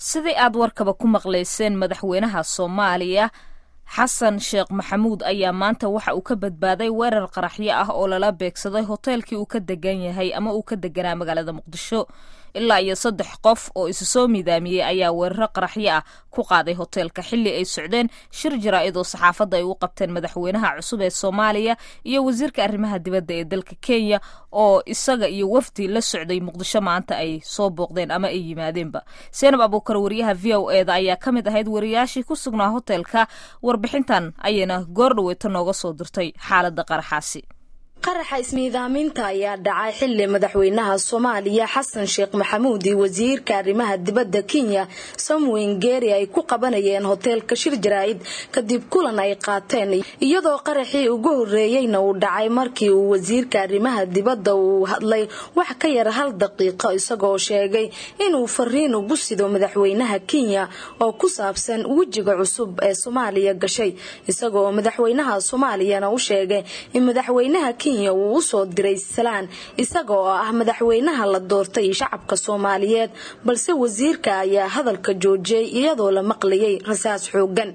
sidii aad warkaba ku maqlayseen madaxweynaha soomaaliya xasan sheekh maxamuud ayaa maanta waxa uu ka badbaaday weerar qaraxyo ah oo lala beegsaday hoteelkii uu ka degan yahay ama uu ka deganaa magaalada muqdisho ilaa iyo saddex qof oo isu soo miidaamiyey ayaa weeraro qaraxyo ah ku qaaday hoteelka xilli ay socdeen shir jaraa'id oo saxaafadda ay u qabteen madaxweynaha cusub ee soomaaliya iyo wasiirka arrimaha dibadda ee dalka kenya oo isaga iyo wafdi la socday muqdisho maanta ay soo booqdeen ama ay yimaadeenba seenab abuukar wariyaha v o eda ayaa ka mid ahayd wariyaashii ku sugnaa hoteelka warbixintan ayayna goor dhaweyto nooga soo dirtay xaaladda qaraxaasi qaraxa ismiidaaminta ayaa dhacay xili madaxweynaha soomaaliya xasan sheekh maxamuud iyo wasiirka arrimaha dibadda kenya samweyn geeri ay ku qabanayeen hoteelka shir jaraa'id kadib kulan ay qaateen iyadoo qaraxii ugu horeeyeyna uu dhacay markii uu wasiirka arrimaha dibadda uu hadlay wax ka yar hal daqiiqo isagoo sheegay inuu fariin ugu sido madaxweynaha kenya oo ku saabsan wejiga cusub ee soomaaliya gashay isagoo madaxweynaha soomaaliyana u sheegay in madaxweynaha uu usoo diray salaan isaga oo ah madaxweynaha la doortay shacabka soomaaliyeed balse wasiirka ayaa hadalka joojiyey iyadoo la maqlayay rasaas xoogan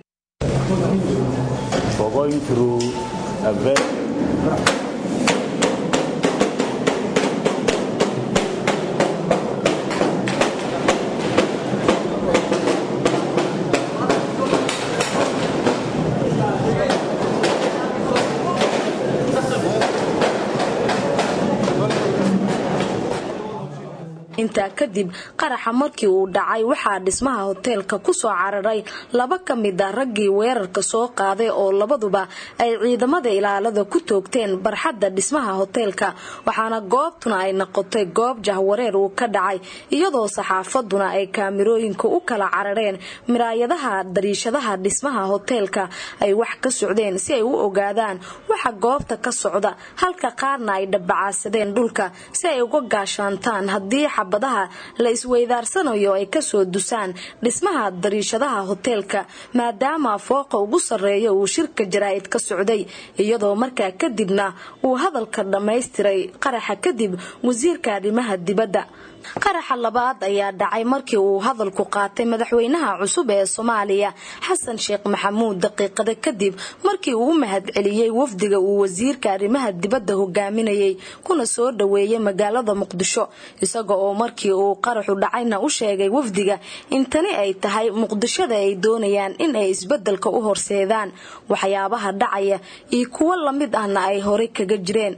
intaa kadib qaraxa markii uu dhacay waxaa dhismaha hoteelka kusoo cararay laba ka mid a raggii weerarka soo qaaday oo labaduba ay ciidamada ilaalada ku toogteen barxadda dhismaha hoteelka waxaana goobtuna ay noqotay goob jahwareer uu ka dhacay iyadoo saxaafaduna ay kaamirooyinka u kala carareen miraayadaha dariishadaha dhismaha hoteelka ay wax ka socdeen si ay u ogaadaan waxa goobta ka socda halka qaarna ay dhabbacaasadeen dhulka si ay uga gaashaantaan haddii badaha la isweydaarsanayo ay kasoo dusaan dhismaha dariishadaha hoteelka maadaama fooqa ugu sarreeya uu shirka jaraa'id ka socday iyadoo markaa kadibna uu hadalka dhammaystiray qaraxa kadib wasiirka arrimaha dibadda qaraxa labaad ayaa dhacay markii uu hadalku qaatay madaxweynaha cusub ee soomaaliya xasan sheekh maxamuud daqiiqada kadib markii uu u mahadceliyey wafdiga uu wasiirka arrimaha dibadda hogaaminayay kuna soo dhoweeyay magaalada muqdisho isaga oo markii uu qaraxu dhacayna u sheegay wafdiga in tani ay tahay muqdishada ay doonayaan in ay isbedelka u horseedaan waxyaabaha dhacaya iyo kuwo lamid ahna ay horey kaga jireen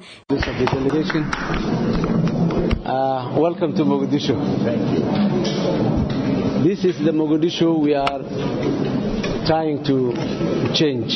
Uh, welcome to Mogadishu. This is the Mogadishu we are trying to change.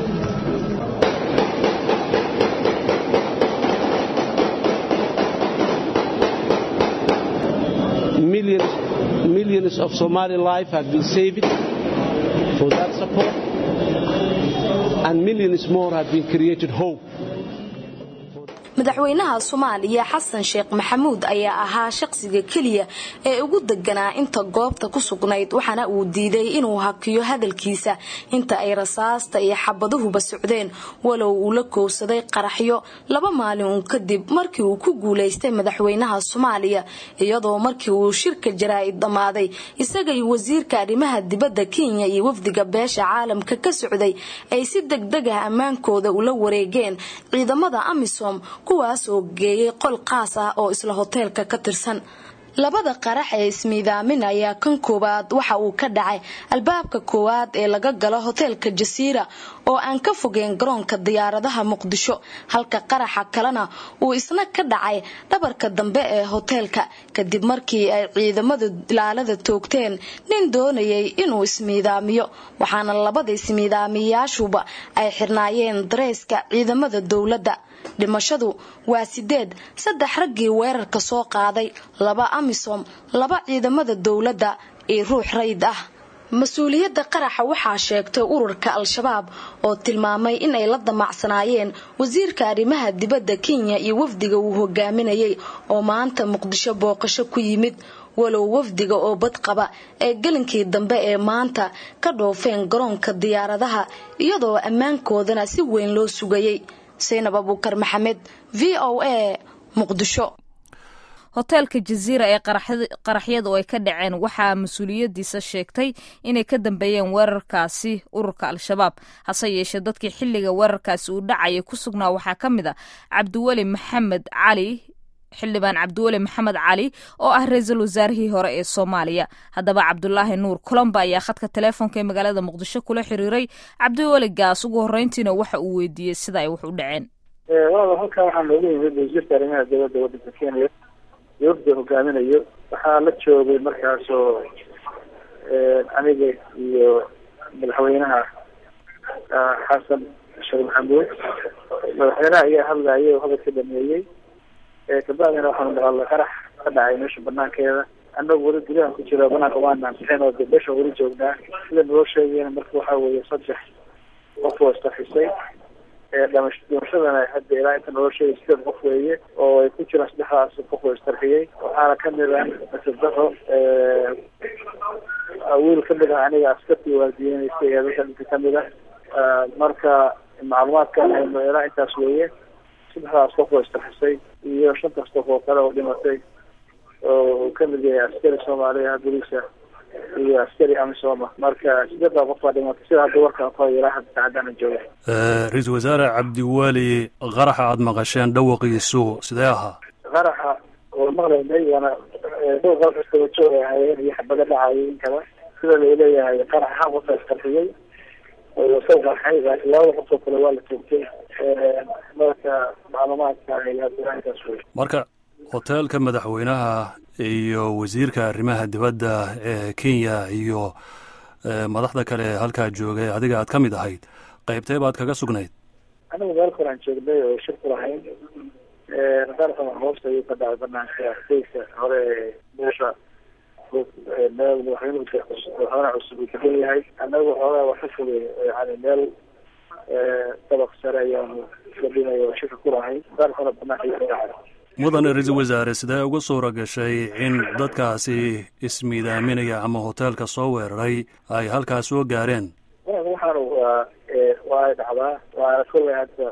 Millions, millions of Somali life have been saved for that support, and millions more have been created hope. madaxweynaha soomaaliya xasan sheekh maxamuud ayaa ahaa shaqsiga keliya ee ugu deganaa inta goobta ku sugnayd waxaana uu diiday inuu hakiyo hadalkiisa inta ay rasaasta iyo xabaduhuba socdeen walow uu la koowsaday qaraxyo laba maalin uun kadib markii uu ku guulaystay madaxweynaha soomaaliya iyadoo markii uu shirka jaraa'id dhammaaday isaga iyo wasiirka arrimaha dibadda kenya iyo wafdiga beesha caalamka ka socday ay si degdeg ah ammaankooda ula wareegeen ciidamada amisom kuwaas oo geeyay qol qaas ah oo isla hoteelka ka tirsan labada qarax ee ismiidaamin ayaa kan koowaad waxa uu ka dhacay albaabka koowaad ee laga galo hoteelka jasiira oo aan ka fogeen garoonka diyaaradaha muqdisho halka qaraxa kalena uu isna ka dhacay dhabarka dambe ee hoteelka kadib markii ay ciidamada ilaalada toogteen nin doonayay inuu ismiidaamiyo waxaana labada ismiidaamiyayaashuba ay xirnaayeen dareyska ciidamada dowladda dhimashadu waa sideed saddex raggii weerarka soo qaaday laba amisom laba ciidamada dowladda iyo ruux rayid ah mas-uuliyadda qaraxa waxaa sheegtay ururka al-shabaab oo tilmaamay in ay la damacsanaayeen wasiirka arrimaha dibadda kenya iyo wafdiga uu hogaaminayay oo maanta muqdisho booqasho ku yimid walow wafdiga oo badqaba ee gelinkii dambe ee maanta ka dhoofeen garoonka diyaaradaha iyadoo ammaankoodana si weyn loo sugayay saynab abuukar maxamed v o a muqdisho hoteelka jaziira ee qaraxyadu ay ka dhaceen waxaa mas-uuliyadiisa sheegtay inay ka dambeeyeen weerarkaasi ururka al-shabaab hase yeeshee dadkii xilliga weerarkaasi uu dhacaya ku sugnaa waxaa ka mid a cabdiweli maxamed cali xildhibaan cabdiweli maxamed cali oo ah ra-iisul wasaarihii hore ee soomaaliya haddaba cabdulaahi nuur colomba ayaa khadka teleefonka ee magaalada muqdisho kula xiriiray cabdiweli gaas ugu horreyntiina waxa uu weydiiyey sida ay wax u dhaceen walaal halkan waxaa noogu yimid wasiirka arrimaha dowladda waddanka kenya dowladda hogaaminayo waxaa la joogay markaasoo aniga iyo madaxweynaha xasan sheekh maxamuud madaxweynaha ayaa hadlayay oo hadalka dhameeyey kabacdina waxaanu maqalnay qarax ka dhacay meesha banaankeeda annagu weli gudahan ku jira banaanka waanaan bixin oo meesha weli joognaa sida naloo sheegayna marka waxaa weeye saddex qof oo istarxisay dhimashadana hadda ilaa inta naloo sheegay sideed qof weeye oo ay ku jiraan saddexdaas qof oo istarxiyey waxaana kamid ah masadaho wiil kamid ah aniga askartii waardiyeynaysa ee dadka dhinka kamid ah marka macluumaadka aynu ilaa intaas weeye saddexdaas qof oo istarxisay iyo shantaas qof oo kale oo dhimatay oo uu kamid yahay askari soomaaliya boliisa iyo askari amisoma marka sideedaa qof baa dhimatay sida hadda warkaan ku hayo ilaa hadda saacadana jooga ra-iisul wasaare cabdiweli qaraxa aada maqasheen dhawaqiisu sidee ahaa qaraxa oo maqlaynay waana dhowr qarax iskaba joog ay ahaayeen iyo xabado dhacayay in kale sida la leeyahay qaraxa hal qof isqarxiyey oo soo qarxay laakiin labada qof oo kale waa la toogtay marka macluumaadka intaas wey marka hoteelka madaxweynaha iyo wasiirka arrimaha dibadda ee kenya iyo madaxda kale ee halkaa joogay adiga aad ka mid ahayd qaybtee baad kaga sugnayd anigu meel kolaan joognay oo shir ku lahayn qaraxan hoosta ayuu ka dhacay banaanka deyska hore ee meesha meel madaxweynuhu madaxweynaha cusub uu degan yahay annagu xoogaa wax ka fogay yani meel dabaq sare ayaanu fadhinay oo shirka ku lahayn qaraxuna banaanka ayuu ka dhacay mudan ra-iisul wasaare sidee uga suura gashay in dadkaasi ismiidaaminaya ama hoteelka soo weeraray ay halkaas soo gaareen waxaanu waa waa ay dhacdaa waana kollay hadda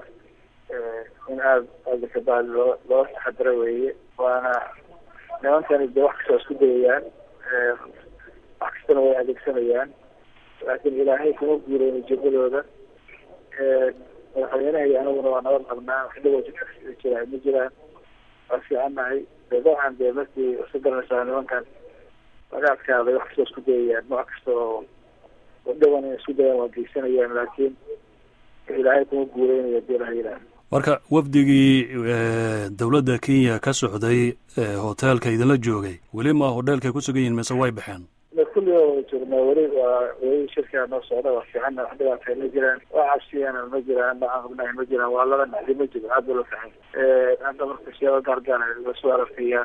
in aada adakabaad loo loo taxadiro weeye waana nimankani de wax kastoo isku dayayaan wax kastana way adeegsanayaan laakiin ilaahay kuma guuleyn ujeedadooda madaxweynaha iyo aniguna waa nabad qabnaa wax dhawoo jidka jiraa ma jiraan waa fiicannahay de dabcan dee markii iska garanaysaa nimankan laga adkaaday wax kastoo isku dayayaan nooc kasta oo dhawan inay isku dayaan waa geysanayaan laakiin ilaahay kuma guuleynayo hadii ilaha yidhaah marka wafdigii dowladda kenya ka socday hoteelka idinla joogay weli ma hodheelkay ku sugan yihin mise way baxeen kulliga wada joognaa weli waa weli shirkaa noo socda waa fiicanna wax dhibaatay ma jiraan wax cabsiyana ma jiraan dhacaan qabnahay ma jiraan waa laba nacdi ma jiro aad ba loo fiican hadda marka siyaaba gaargaar lasoo aragtaya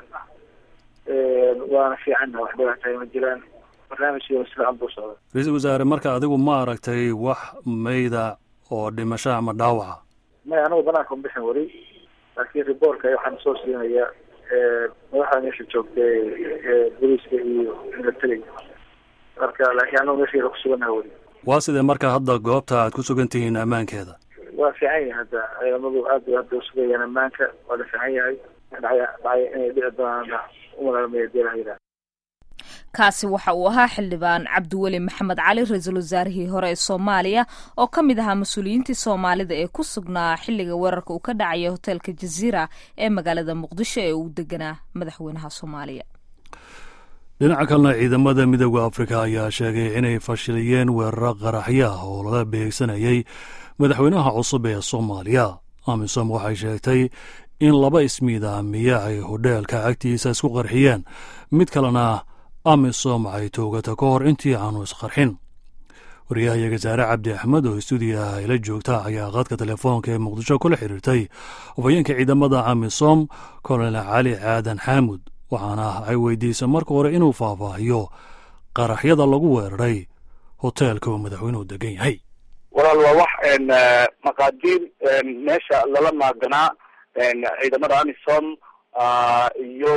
waana fiicanna wax dhibaatay ma jiraan barnaamijkiina si fiican buu socda ra-iisul wasaare marka adigu ma aragtay wax mayda oo dhimasho ama dhaawaca may anigu banaanka bixin weli laakiin riboortka waxaan soo siinaya madaxda meesha joogtay boliiska iyo militariga marka laakiin anigu meesha ku sugannaha weli waa sidee marka hadda goobta aad ku sugan tihiin ammaankeeda waa fiican yahay hadda ciidamadu aad bay hadda usugayaan ammaanka waa la fiican yahay dhacya dhacya inay dhici doonaan umalaalmaya dii laha yidhaha kaasi waxa uu ahaa xildhibaan cabdiweli maxamed cali ra-iisul wasaarihii hore ee soomaaliya oo ka mid ahaa mas-uuliyiintii soomaalida ee ku sugnaa xilliga weerarka uu ka dhacaya hoteelka jaziira ee magaalada muqdisho ee uu deganaa madaxweynaha soomaaliya dhinaca kalena ciidamada midooda afrika ayaa sheegay inay fashiliyeen weeraro qaraxyo ah oo lala beegsanayay madaxweynaha cusub ee soomaaliya amisom waxay sheegtay in laba ismiidaamiye ay hodheelka agtiisa isku qarxiyeen mid kalena amisom ay toogata ka hor intii aanu isqarxin wariyahayaga saare cabdi axmed oo stuudiyaha ayla joogta ayaa qadka telefoonka ee muqdisho kula xiriirtay hafayeenka ciidamada amisom kolonel cali caadan xaamud waxaana ay weydiisay marka hore inuu faahfaahiyo qaraxyada lagu weeraray hoteelka uu madaxweynuhu degan yahay walaal waa wax maqaadiir meesha lala maaganaa ciidamada amisom iyo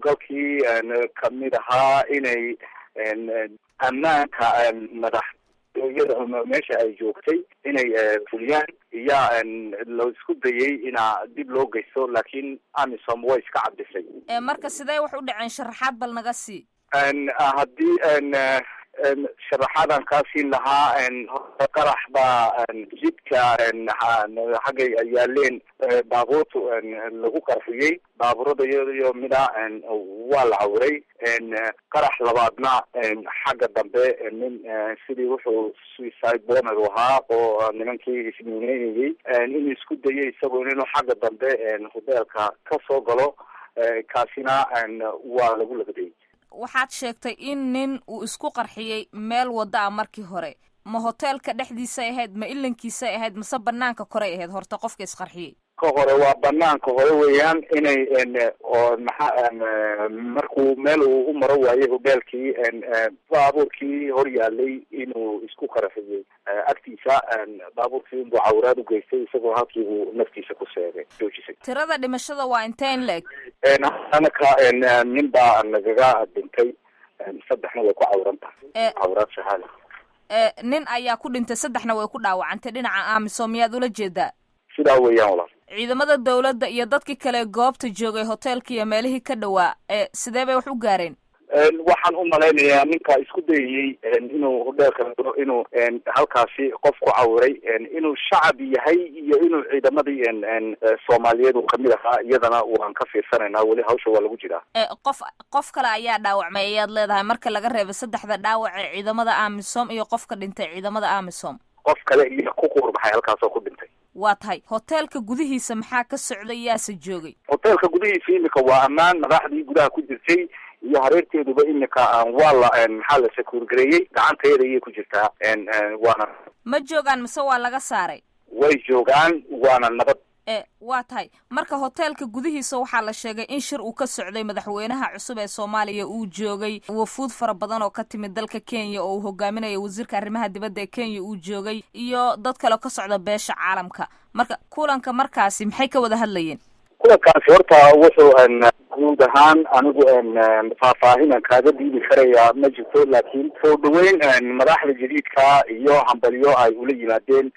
howlgalkii kamid ahaa inay ammaanka madax iyada meesha ay joogtay inay fuliyaan iyaa la isku dayay inaa dib loo geysto laakiin amisom way iska cabdisay marka sidee wax u dhaceen sharaxaad bal naga sii haddii sharaxaadan kaa siin lahaa qarax baa jidka xaggay yaaleen baabuurta lagu qarxiyey baabuurada iyo mida waa la cawray qarax labaadna xagga dambe nin sidii wuxuu suicide bomber ahaa oo nimankii ismiineynayey inuu isku dayay isagoo inuu xagga dambe hoteelka ka soo galo kaasina waa lagu labadayay waxaad sheegtay in nin uu isku qarxiyey meel wadda a markii hore ma hoteelka dhexdiisay ahayd ma ilankiisay ahayd mase banaanka korey ahayd horta qofka isqarxiyey ka hore waa banaanka hore weeyaan inay oo maxa markuu meel uu u maro waayey hoteelkii baabuurkii hor yaalay inuu isku qarxiyey agtiisa baabuurkii inbuu cawraad ugeystay isagoo halkii buu naftiisa ku seegay joojisay tirada dhimashada waa inteen leeg anaka nin baa nagaga dhintay saddexna way ku cawran tahay cawraad shahaada nin ayaa ku dhintay saddexna way ku dhaawacantay dhinaca amisom miyaad ula jeedaa sidaa weeyaan walaal ciidamada dawladda iyo dadkii kale goobta joogay hoteelka iyo meelihii ka dhawaa ee sidee bay wax u gaareen waxaan u malaynayaa ninka isku dayayey inuu hoteelka inuu halkaasi qof ku cawiray inuu shacab yahay iyo inuu ciidamadii soomaaliyeed uu kamid ahaa iyadana waan ka fiirsanaynaa weli hawsha waa lagu jiraa qof qof kale ayaa dhaawacmay ayaad leedahay marka laga reebay saddexda dhaawac ee ciidamada amisom iyo qofka dhintay ciidamada amisom qof kale iyo ku quurbaxay halkaasoo ku dhintay waa tahay hoteelka gudihiisa maxaa ka socday yaase joogay hoteelka gudihiisa imika waa ammaan madaxdii gudaha ku jirtay iyo hareerteeduba imika waa la maxaa la sakuurgareeyey gacanteeda ayay ku jirtaa waana ma joogaan mise waa laga saaray way joogaan waana nabad e waa tahay marka hoteelka gudihiisa waxaa la sheegay in shir uu ka socday madaxweynaha cusub ee soomaaliya uu joogay wafuud fara badan oo ka timid dalka kenya oo uu hogaaminayo wasiirka arrimaha dibadda ee kenya uu joogay iyo dad kale ka socda beesha caalamka marka kulanka markaasi maxay ka wada hadlayeen kulankaasi horta wuxuu guud ahaan anigu faahfaahinan kaaga diidi karayaa ma jirto laakiin soo dhaweyn madaxda jadiidka iyo hambalyo ay ula yimaadeen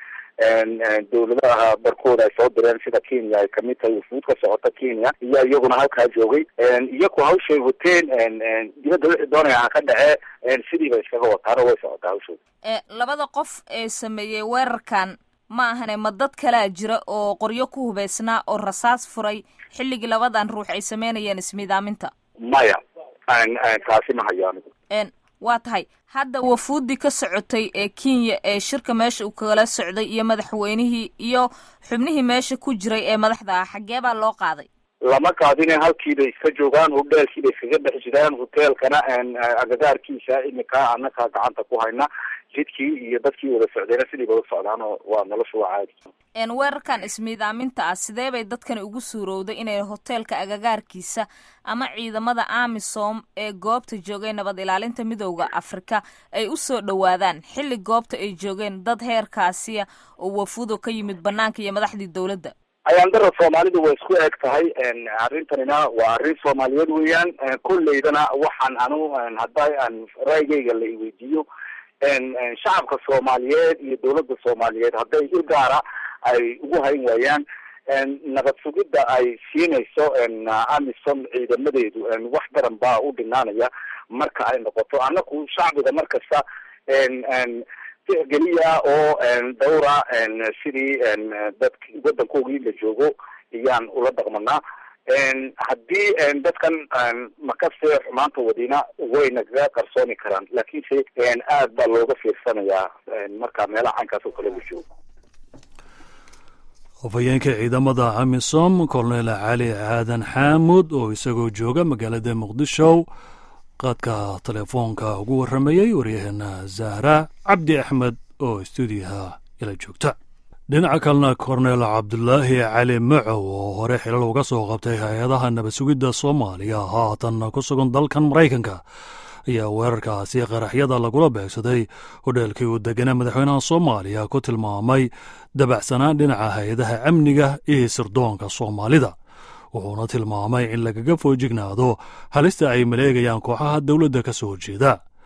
dawladaha barkooda ay soo direen sida kenya ay kamid tahay wafuud ka socota kenya iyo iyaguna halkaa joogay iyaku hawshay wateen dibadda wixii doonaya ha ka dhacee sidii bay iskaga wataano way socotaa hawshooda labada qof ee sameeyey weerarkan ma ahane ma dad kalaa jira oo qoryo ku hubeysnaa oo rasaas furay xilligii labadan ruux ay sameynayeen ismiidaaminta maya taasi ma hayo anigu waa tahay hadda wafuuddii ka socotay ee kenya ee shirka meesha uu kala socday iyo madaxweynihii iyo xubnihii meesha ku jiray ee madaxda ah xaggee baa loo qaaday lama qaadine halkiibay iska joogaan hoteelkiibay iskaga dhex jiraan hoteelkana agagaarkiisa imika anaka gacanta ku hayna jidkii iyo dadkii wada socdayna sidiiba u socdaan oo waa nolosha waa caadi weerarkan ismiidaaminta ah sidee bay dadkani ugu suurowday inay hoteelka agagaarkiisa ama ciidamada amisom ee goobta joogay nabad ilaalinta midooda afrika ay u soo dhowaadaan xilli goobta ay joogeen dad heerkaasiya oo wafuudo ka yimid banaanka iyo madaxdii dawladda ayaandara soomaalidu way isku eg tahay arrintanina waa arrin soomaaliyeed weeyaan kolleydana waxaan anu hadda aan raygayga la iweydiiyo shacabka soomaaliyeed iyo dawladda soomaaliyeed hadday il gaara ay ugu hayn waayaan nabad sugidda ay siinayso amisom ciidamadeedu wax daran baa u dhinaanaya marka ay noqoto anaku shacbiga mar kasta geliya oo dawra sidii dad waddankoogii la joogo iyaan ula dhaqmanaa haddii dadkan makaste xumaanta wadina way nagaga qarsooni karaan laakiinse aad baa looga fiirsanayaa marka meelaha caynkaas oo kale la joogo hofayeenka ciidamada amisom kolonel cali aadan xaamud oo isagoo jooga magaalada muqdisho qaadka telefoonka ugu warramayey waryaheena zahra cabdi axmed oo stuudiyaha ila joogta dhinaca kalena kornel cabdulaahi cali macow oo hore xilal uga soo qabtay hay-adaha nabad sugidda soomaaliya haatan ku sugan dalkan maraykanka ayaa weerarkaasi qaraxyada lagula beegsaday hodheelkii uu deganaa madaxweynaha soomaaliya ku tilmaamay dabacsanaan dhinaca hay-adaha amniga iyo sirdoonka soomaalida wuxuuna tilmaamay in lagaga foojignaado halista ay maleegayaan kooxaha dowladda ka soo horjeeda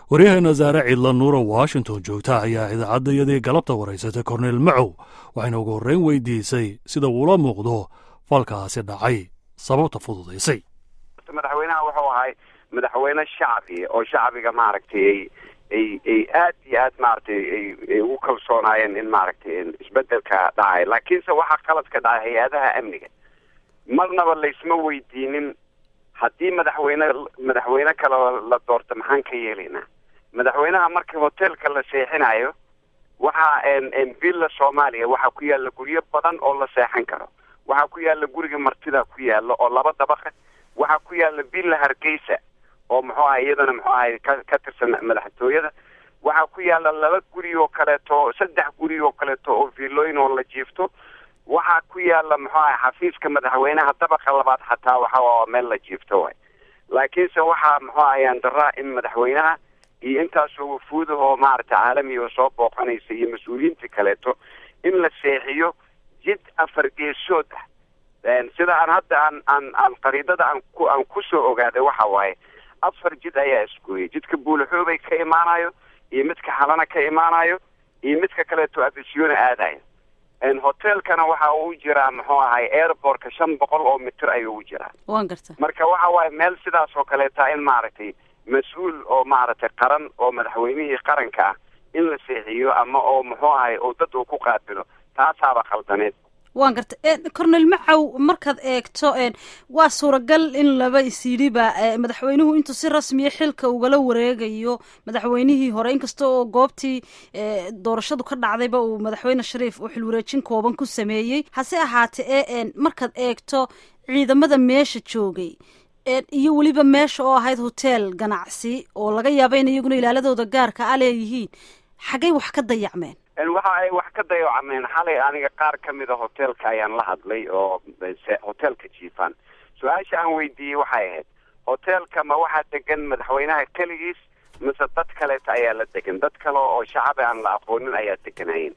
waryaheena saare cidla nuura washington joogta ayaa idaacadda iyadii galabta waraysatay korneyl macow waxayna ugu horreyn weydiisay sida uula muuqdo falkaasi dhacay sababta fududaysay madaxweynaha wuxuu ahay madaxweyne shacbi oo shacbiga maaragtay ay ay aad iyo aad maaragtay ay ugu kalsoonaayeen in maaragtay isbedelka dhacay laakiinse waxaa qaladka dhacay hay-adaha amniga marnaba laysma weydiinin haddii madaxweyne madaxweyne kale la doorto maxaan ka yeelaynaa madaxweynaha markii hoteelka la seexinayo waxaa villa soomaaliya waxaa ku yaalla guryo badan oo la seexan karo waxaa ku yaalla guriga martida ku yaalla oo laba dabaqa waxaa ku yaalla villa hargeysa oo muxuu ahay iyadana muxuu ahay ka ka tirsan madaxtooyada waxaa ku yaalla laba guri oo kaleeto saddex guri oo kaleeto oo villooyin oo la jiifto waxaa ku yaalla muxuu ahay xafiiska madaxweynaha dabaqa labaad xataa waxa meel la jiifto way laakiinse waxaa muxuu ahayaan daraa in madaxweynaha iyo intaasoo wafuuda oo maaragtay caalamiga oo soo booqanaysa iyo mas-uuliyiinta kaleeto in la seexiyo jid afar geesood ah sida aan hadda aan aan aan qariidada aan ku aan kusoo ogaaday waxa waaye afar jid ayaa isgooyay jidka buulaxoobay ka imaanayo iyo midka xalana ka imaanayo iyo midka kaleeto afisyoona aadayo hotelkana waxa uu jiraa muxuu ahay airportka shan boqol oo mitir ayuu u jiraa waan garta marka waxa waaye meel sidaas oo kaleeta in maaragtay mas-uul oo maaragtay qaran oo madaxweynihii qaranka ah in la seexiyo ama oo muxuu ahay oo dad uu ku qaabilo taasaaba khaldaneed waan garta cornel macow markaad eegto waa suuragal in laba isyidhiba madaxweynuhu intuu si rasmiya xilka ugala wareegayo madaxweynihii hore inkasta oo goobtii doorashadu ka dhacdayba uu madaxweyne shariif uu xilwareejin kooban ku sameeyey hase ahaatee e markaad eegto ciidamada meesha joogay iyo weliba meesha oo ahayd hotel ganacsi oo laga yaaba in iyaguna ilaaladooda gaarka a leeyihiin xaggay wax ka dayacmeen waxa ay wax ka dayacmeen xalay aniga qaar ka mida hoteelka ayaan la hadlay oo hoteelka jiifaan su-aasha aan weydiiyey waxay ahayd hoteelka ma waxaa degan madaxweynaha keligiis mise dad kaleeta ayaa la degan dad kale oo shacab aan la aqoonin ayaa deganayen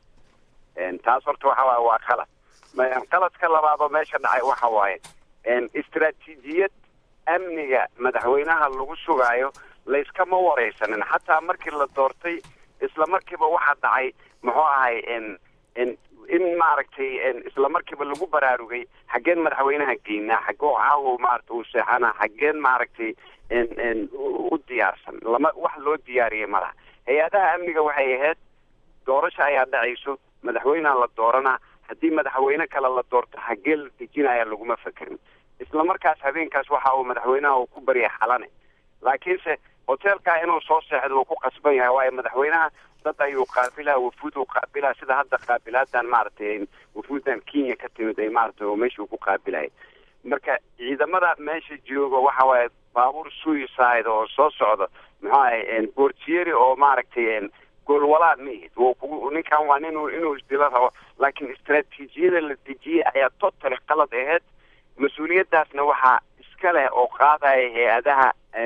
taas horta waxa waaye waa qalad qaladka labaad oo meesha dhacay waxa waaye istraatiijiyad amniga madaxweynaha lagu sugaayo layskama wareysanin xataa markii la doortay isla markiiba waxaa dhacay muxuu ahay in maaragtay isla markiiba lagu baraarugay xaggeen madaxweynaha geynaa xaggoo caawo maarata uu seexana xaggeen maaragtay u diyaarsan lama wax loo diyaariyay malaha hay-adaha amniga waxay ahayd doorasha ayaa dhacayso madaxweyneha la dooranaa haddii madaxweyne kale la doorto xaggee la dejinaya laguma fekerin isla markaas habeenkaas waxa uu madaxweynaha uu ku baryay xalane laakiinse hoteelkaa inuu soo seexdo uu ku qasban yahay waayo madaxweynaha dad ayuu qaabilaha wafuud uu qaabilaha sida hadda qaabilaadan maaragtay wafuudan kenya ka timid ay maaragtay oo meesha uu ku qaabilaya marka ciidamada meesha jooga waxa waaye baabuur suicide oo soo socda muxuu ahay bortieri oo maaragtay goolwalaa ma ihid ninkan waa nin inuu isdilo rabo laakiin istraatiijiyada la dejiyey ayaa totally qalad aheyd mas-uuliyadaasna waxaa iska leh oo qaadaya hay-adaha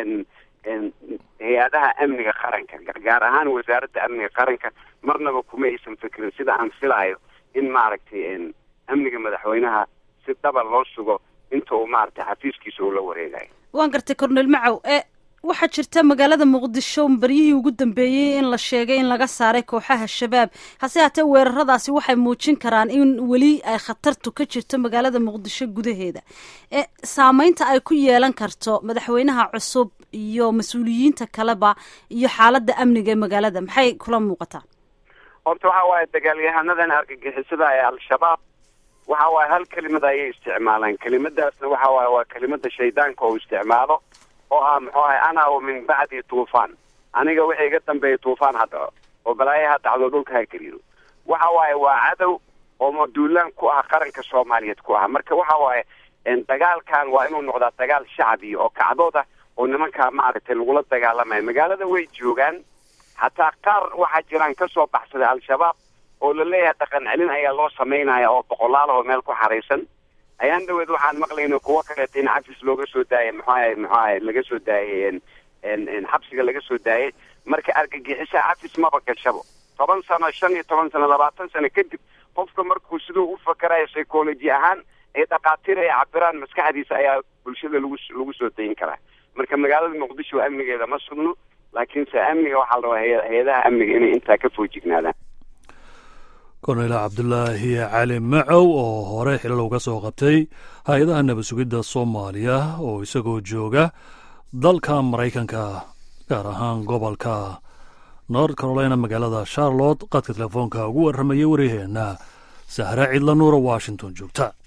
hay-adaha amniga qaranka gaar ahaan wasaaradda amniga qaranka marnaba kuma aysan fikrin sida aan filaayo in maaragtay amniga madaxweynaha si dhaba loo sugo inta uu maaragtay xafiiskiisa uu la wareegayo waan gartay cornel macow e waxaa jirta magaalada muqdisho baryihii ugu dambeeyey in la sheegay in laga saaray kooxaha shabaab hase haatee weeraradaasi waxay muujin karaan in weli ay khatartu ka jirto magaalada muqdisho gudaheeda e saameynta ay ku yeelan karto madaxweynaha cusub iyo mas-uuliyiinta kaleba iyo xaaladda amniga ee magaalada maxay kula muuqataa horta waxa waaye dagaalyahanadan argagixisada ee al-shabaab waxa waaye hal kelimad ayay isticmaalaan kelimadaasna waxa waaye waa kelimada shaydaanka oo isticmaalo oo ah muxuu ahay ana wa min bacdi tuufaan aniga wixii iga dambeeya tuufaan ha dhaco oo balaayo ha dhacdo dhulka ha gariiro waxa waaye waa cadow oo maduulaan ku ah qaranka soomaaliyeed ku ah marka waxa waaye dagaalkan waa inuu noqdaa dagaal shacbiya oo kacdood ah oo nimankaa maaragtay lagula dagaalamayo magaalada way joogaan hataa qaar waxaa jiraan kasoo baxsaday al-shabaab oo laleeyahay dhaqan celin ayaa loo samaynaya oo boqolaal oo meel ku xaraysan ayaan dhaweed waxaan maqlayna kuwo kaleeta in cafis looga soo daayay muxuaha muxuaha laga soo daayay xabsiga laga soo daayay marka argagixisa cafis maba gashabo toban sano shan iyo toban sano labaatan sano kadib qofka markuu siduu u fakarayo psychology ahaan ay dhakhaatiir ay cabiraan maskaxdiisa ayaa bulshada lagu lagu soo dayin karaa marka magaalada muqdisho amnigeeda ma sugno laakiinse amniga waxaa la rabaa hay-adaha amniga inay intaa ka foojignaadaan korneyl cabdulaahi cali macow oo hore xilal uga soo qabtay hay-adaha nabad sugidda soomaaliya oo isagoo jooga dalka maraykanka gaar ahaan gobolka north carolina magaalada charlotte qadka telefoonka ugu warramaya waryaheena sahre cidla nuura washington joogta